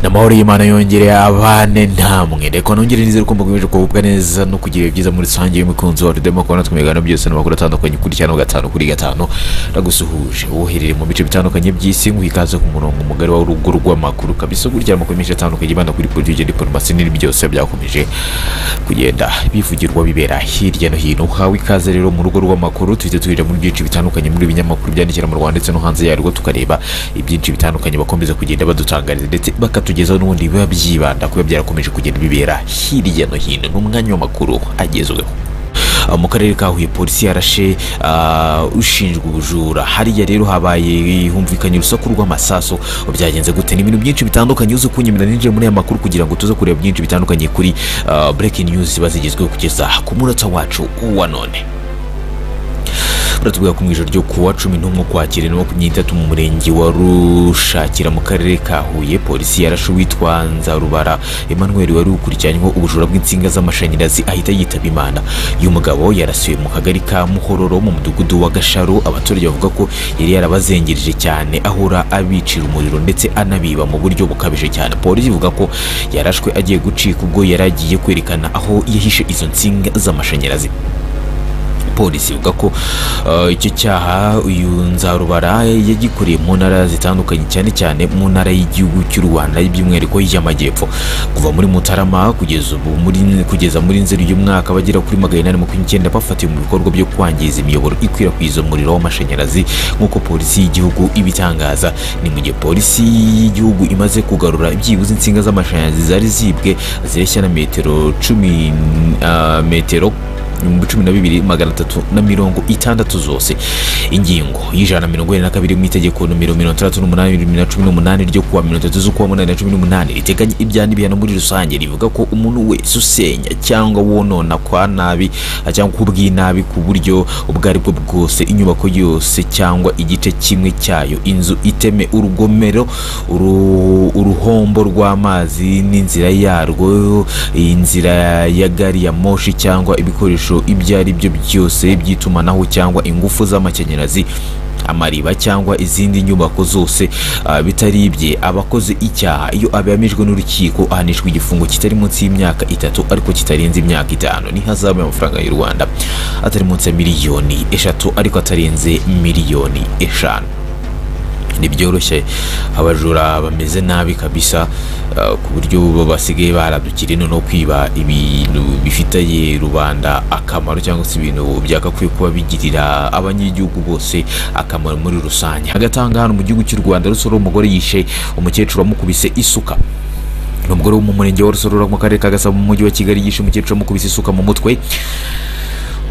amahoro y'imana yongere abane namwe reka nongere nizere ko mbakomeje kuvuga neza no kugira ibihe byiza muri rusange y'umukunzi wa rudemo kubona twe ibiganiro byose n'amakuru atandukanye kuri cyane gatanu kuri gatanu nagusuhuje wohereye mu bice bitandukanye by'isi ngo ikaze ku murongo mugari wa rugo rw'amakuru kabisa ukurikira amakuru menshi atandukanye yibanda kuri politiki diporomasi n'ibindi byose byakomeje kugenda bivugirwa bibera hirya no hino uhawe ikaze rero mu rugo rw'amakuru tuhita tuhira muri byinshi bitandukanye muri ibinyamakuru byandikira mu rwanda ndetse no hanze yarwo tukareba ibyinshi bitandukanye bakomeza kugenda badutangariza ndetse bakatugezaho n'ubundi biba byibanda kuba byarakomeje kugenda bibera hirya no hino ni umwanya w'amakuru agezweho mu karere ka huye polisi yarashe ah, ushinjwa ubujura hariya rero habaye humvikanye urusaku rw'amasaso byagenze gute ni ibintu byinshi bitandukanye uzi kunyemera ninjiye muri aya makuru kugira ngo tuze kureba byinshi bitandukanye kuri ah, breaking news ziba zigezweho kugeza ku munota wacu wa none baratubwira ko mu ijoro ryo kuwa cumi n'umwe ukwakira na makumyabiri n'itatu mu murenge wa rushakira mu karere ka huye polisi yarashe uwitwa nzarubara emmanuel wari ukurikiranyweho ubujura bw'insinga z'amashanyarazi ahita yitaba imana uyu mugabo yarasiwe mu kagari ka muhororo mu mudugudu wa gasharo abaturage bavuga ko yari yarabazengereje cyane ahora abicira umuriro ndetse anabiba mu buryo bukabije cyane polisi ivuga ko yarashwe agiye gucika ubwo yari agiye kwerekana aho yahishe izo nsinga z'amashanyarazi polisi ivuga ko uh, icyo cyaha uyu nzarubara yagikoreye mu ntara zitandukanye cyane cyane mu ntara y'igihugu cy'u rwanda by'umwihariko y'amajyepfo kuva muri mutarama kugeza ubu muri kugeza muri nzeri uyu mwaka bagera kuri magana inani makumyabiri n'icyenda bafatiwe mu bikorwa byo kwangiza imiyoboro ikwirakwiza umuriro w'amashanyarazi nk'uko polisi y'igihugu ibitangaza ni mu gihe polisi y'igihugu imaze kugarura byibuze insinga z'amashanyarazi zari zibwe zireshya na metero cumi ah, metero ibihumbi cumi na bibiri magana atatu na mirongo itandatu zose ingingo y'ijana na mirongo ine na kabiri mu itegeko nomero mirongo itandatu n'umunani bibiri na cumi n'umunani ryo kuwa mirongo itatu z'ukwa munani na cumi n'umunani riteganya ibyaha n'ibihano muri rusange rivuga ko umuntu wese usenya cyangwa wonona kwa nabi cyangwa kubw'inabi ku buryo ubwo ari bwo bwose inyubako yose cyangwa igice kimwe cyayo inzu iteme urugomero uru- uruhombo rw'amazi n'inzira yarwo inzira ya gari ya moshi cyangwa ibikoresho ibyo ari byo byose by'itumanaho cyangwa ingufu z'amashanyarazi amariba cyangwa izindi nyubako zose ah, bitari ibye abakoze icyaha iyo abihamijwe n'urukiko ahanishwa igifungo kitari munsi y'imyaka itatu ariko kitarenze imyaka itanu n'ihazabu y'amafaranga y'u rwanda atari munsi ya miliyoni eshatu ariko atarenze miliyoni eshanu ntibyoroshye abajura bameze nabi kabisa uh, ku buryo bo basigaye baradukira ino no kwiba ibintu bifitiye rubanda akamaro cyangwa se ibintu byagakwiye kuba bigirira abanyagihugu bose akamaro muri rusange hagati aha ngaha ni mu gihugu cy'u rwanda rusoro umugore yishe umukecuru amukubise isuka ni umugore wo mu murenge wa rusororo mu karere ka gasabo mu mujyi wa kigali yishe umukecuru amukubise isuka mu mutwe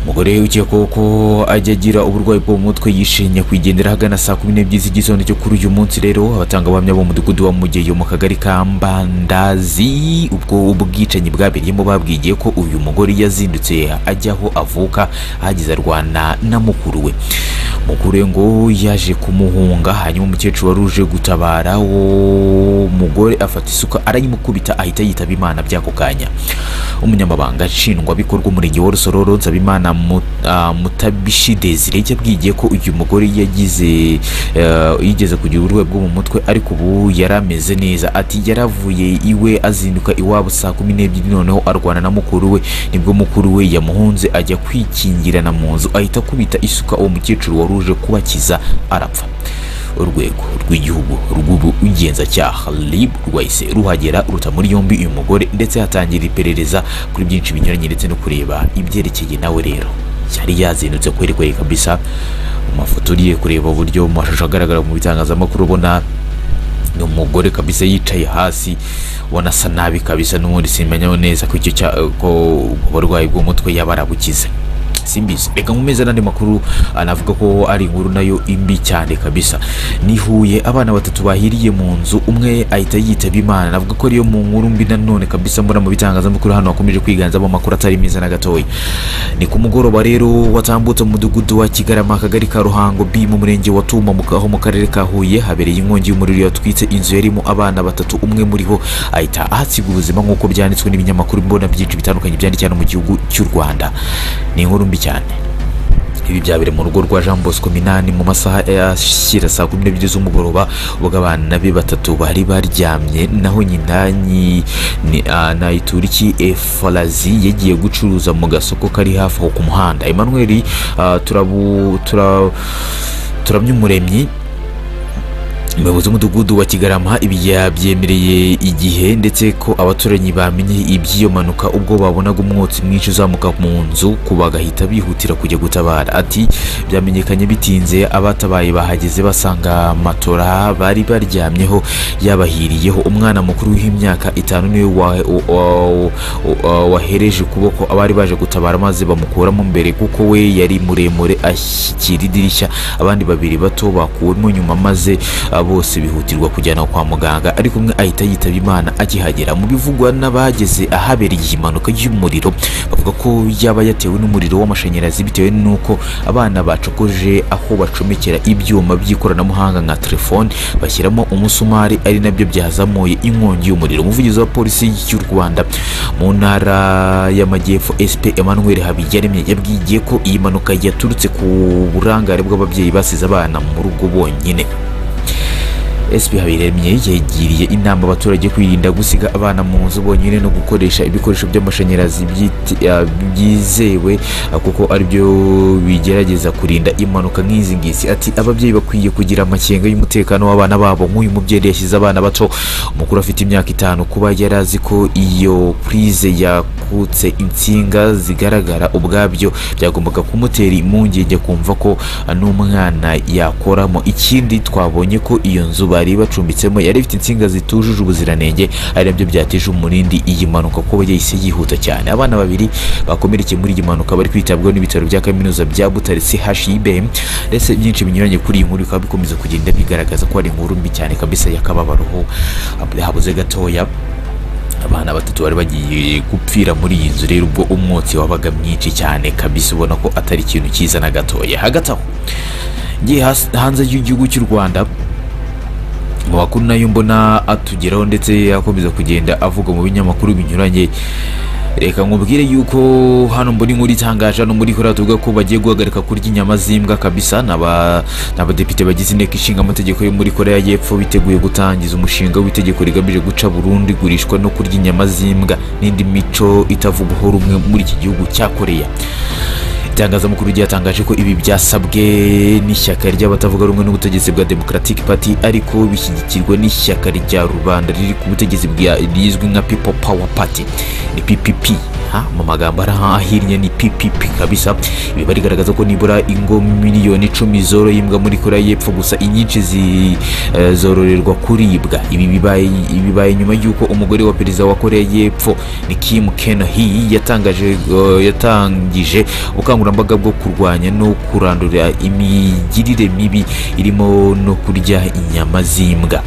umugore ukekwaho ko ajya agira uburwayi bwo mu mutwe yishimye kwigendera ahagana saa kumi n'ebyiri z'igitondo cyo kuri uyu munsi rero abatangabuhamya bo mu mudugudu wa mugeyo mu kagari ka mbandazi ubwo ubwicanyi bwabereyemo babwigiye ko uyu mugore yazindutse ajya aho avuka ahageze arwana na mukuru we mukuru we ngo yaje kumuhunga hanyuma umukecuru wari uje gutabara uwo mugore afata isuka arayimukubita ahita yitaba imana by'ako kanya umunyamabanga nshingwabikorwa umurenge wa rusororo nsabimana Mu- ah, mutabishi desire yabwigiye ko uyu mugore yagize eh, yigeze kugira uburwayi bwo mu mutwe ariko ubu yari ameze neza ati yaravuye iwe azinduka iwabo saa kumi n'ebyiri noneho arwana na mukuru we nibwo mukuru we yamuhunze ajya kwikingirana mu nzu ahita akubita isuka uwo mukecuru wari uje kubakiza arapfa urwego rw'igihugu rw'ubugenzacyaha rib rwahise ruhagera ruta muri yombi uyu mugore ndetse hatangira iperereza kuri byinshi binyuranye ndetse no kureba ibyerekeye nawe rero yari yazindutse kweri kweri kabisa mu mafoto uriye kureba uburyo mu mashusho agaragara mu bitangazamakuru ubona ni umugore kabisa yicaye hasi ubona asa nabi kabisa n'ubundi simenya neza ko icyo cya- ko uburwayi bw'umutwe yaba arabukize simbizi reka nkomeze n'andi makuru anavuga ko ari inkuru nayo imbi cyane kabisa ni Huye abana batatu bahiriye mu nzu umwe ahita yitaba imana navuga ko ariyo mu nkuru mbi nanone kabisa mbona mu bitangazamakuru hano hakomeje kwiganzamo amakuru atari meza na gatoya ni ku mugoroba rero watambutse mu mudugudu wa kigarama akagari ka ruhango b mu murenge wa tuma mu- aho mu karere ka huye habereye inkongi y'umuriro yatwitse inzu yarimo abana batatu umwe muri ho ahita ahasiga ubuzima nk'uko byanditswe n'ibinyamakuru mbona byinshi bitandukanye byandikirana mu gihugu cy'u rwanda ni inkuru mbi cyane ibi byabere mu rugo rwa jean bosco minani mu masaha yashyira saa kumi n'ebyiri z'umugoroba ubwo abana be batatu bari baryamye naho nyina nyi- ni- ah, nayituriki efarazi yagiye gucuruza mu gasoko kari hafi aho ku muhanda emmanuel ah, turabu tura- turamya umuremyi umuyobozi w'umudugudu wa kigarama ibi yabyemereye igihe ndetse ko abaturanyi bamenye iby'iyo manuka ubwo babonaga umwotsi mwinshi uzamuka mu nzu ko bagahita bihutira kujya gutabara ati byamenyekanye bitinze abatabaye bahageze basanga matora bari baryamyeho yabahiriyeho umwana mukuru w'imyaka itanu niwe wa- wa- wa- wa- wahereje ukuboko abari baje gutabara maze bamukuramo mbere kuko we yari muremure ashyikira idirishya abandi babiri bato bakuwemo nyuma maze ah, bose bihutirwa kujyana kwa muganga ariko umwe ahita yitaba imana akihagera mu bivugwa n'abageze ahabereye iyi mpanuka y'umuriro bavuga ko yaba yatewe n'umuriro w'amashanyarazi bitewe n'uko abana bacokoje aho bacomekera ibyuma by'ikoranabuhanga nka telefone bashyiramo umusumari ari nabyo byazamuye inkongi y'umuriro umuvugizi wa polisi y'u rwanda mu ntara y'amajyepfo sp emmanuel habiyaremye yabwiye ko iyi mpanuka yaturutse ku burangare bw'ababyeyi basize abana mu rugo bonyine SP Habiremye yagiriye inama abaturage kwirinda gusiga abana mu nzu bonyine no gukoresha ibikoresho by'amashanyarazi byiti- ah, byizewe ah, kuko aribyo bigerageza kurinda impanuka nk'izi ngizi ati ababyeyi bakwiye kugira amakenga y'umutekano w'abana babo nk'uyu mubyeyi yashyize abana bato umukuru afite imyaka itanu kuba yari azi ko iyo purize yakutse insinga zigaragara ubwabyo byagombaga kumutera impungenge kumva ko ah, n'umwana yakoramo ikindi twabonye ko iyo nzu bari bacumbitsemo yari ifite insinga zitujuje ubuziranenge ari nabyo byateje umurindi iyi mpanuka kuba yahise yihuta cyane abana babiri bakomerekeye muri iyi mpanuka bari kwitabwaho n'ibitaro bya kaminuza bya butare chib ndetse byinshi binyuranye kuri iyi nkuru bikaba bikomeza kugenda bigaragaza ko ari inkuru mbi cyane kabisa y'akababaroho habuze gatoya abana batatu bari bagiye gupfira muri iyi nzu rero ubwo umwotsi wabaga mwinshi cyane kabisa ubona ko atari ikintu cyiza na gatoya hagati aho ngiye has- hanze y'igihugu cy'u rwanda mu makuru nayo mbona atugeraho ndetse akomeza kugenda avuga mu binyamakuru binyuranye reka nkubwire yuko hano mbona inkuru itangaje hano muri kora tuvuga ko bagiye guhagarika kurya inyama z'imbwa kabisa ni aba- ni abadepite bagize inteko ishinga amategeko yo muri korea y'epfo biteguye gutangiza umushinga w'itegeko rigamije guca burundu igurishwa no kurya inyama z'imbwa n'indi mico itavugwaho rumwe muri iki gihugu cya korea itangazamakuru ryatangaje ko ibi byasabwe n'ishyaka ry'abatavuga rumwe n'ubutegetsi bwa democratic party ariko bishyigikirwa n'ishyaka rya rubanda riri ku butegetsi bwa- rizwi nka people power party ni ppp ha, mu magambo ari aha ahinnye ni ppp kabisa ibi barigaragaza ko nibura ingo miliyoni icumi zoroye imbwa muri korea y'epfo gusa inyinshi zi- eh, zororerwa kuribwa ibi bibaye bibaye nyuma y'uko umugore wa perezida wa korea y'epfo ni kim ken hee yatangaje eh, yatangije ubukangurambaga bwo kurwanya no kurandura imigirire mibi irimo no kurya inyama z'imbwa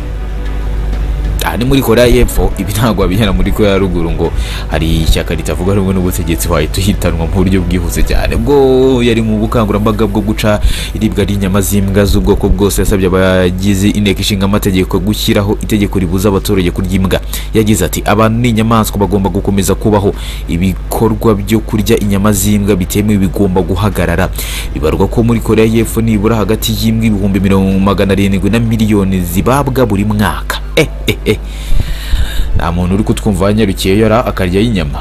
aha ni muri korea y'epfo ibi ntabwo wabihera muri korea ya ruguru ngo hari ishyaka ritavuga rumwe n'ubutegetsi wahita uhitanwa mu buryo bwihuse cyane bwo yari mu bukangurambaga bwo guca iribwa ry'inyama z'imbwa z'ubwoko bwose yasabye abagize inteko ishinga amategeko gushyiraho itegeko ribuza abaturage kurya imbwa yagize ati abantu n'inyamaswa bagomba gukomeza kubaho ibikorwa byo kurya inyama z'imbwa bitemewe bigomba guhagarara bibarwa ko muri korea y'epfo nibura hagati y'imbwa ibihumbi mirongo magana arindwi na miliyoni zibabwa buri mwaka eh, eh, eh. nta muntu uri kutwumva wanyarukiye yara akaryaho inyama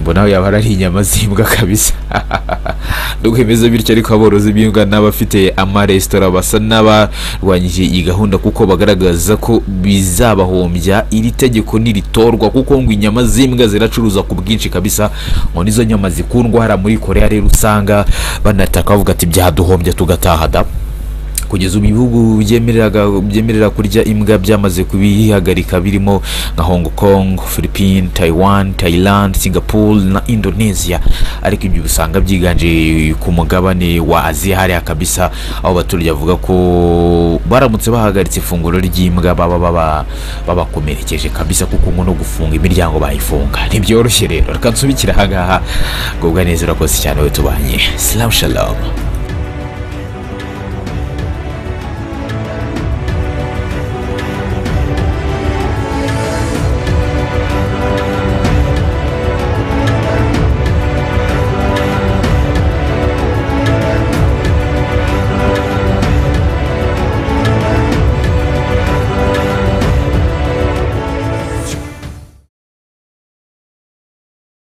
mbona yaba ari inyama z'imbwa kabisa nubwo bimeze bityo ariko aborozi b'imbwa n'abafite amaresitora basa n'abarwanyije iyi gahunda kuko bagaragaza ko bizabahombya iri tegeko niritorwa kuko ngo inyama z'imbwa ziracuruza ku bwinshi kabisa ngo nizo nyama zikundwa hariya muri korea rero usanga banataka bavuga ati byaduhombya tugataha da kugeza ubu ibihugu byemereraga- byemerera kurya imbwa byamaze kubihagarika birimo nka hong kong philippines taiwan thailand singapore na indonesia ariko ibyo usanga byiganje ku mugabane wa aziya hariya kabisa aho abaturage bavuga ko baramutse bahagaritse ifunguro ry'imbwa baba baba- babakomerekeje kabisa kuko ngo no gufunga imiryango bayifunga ntibyoroshye rero reka nsubikire ahangaha ngubwa neza urakoze cyane we tubanye salamu shalom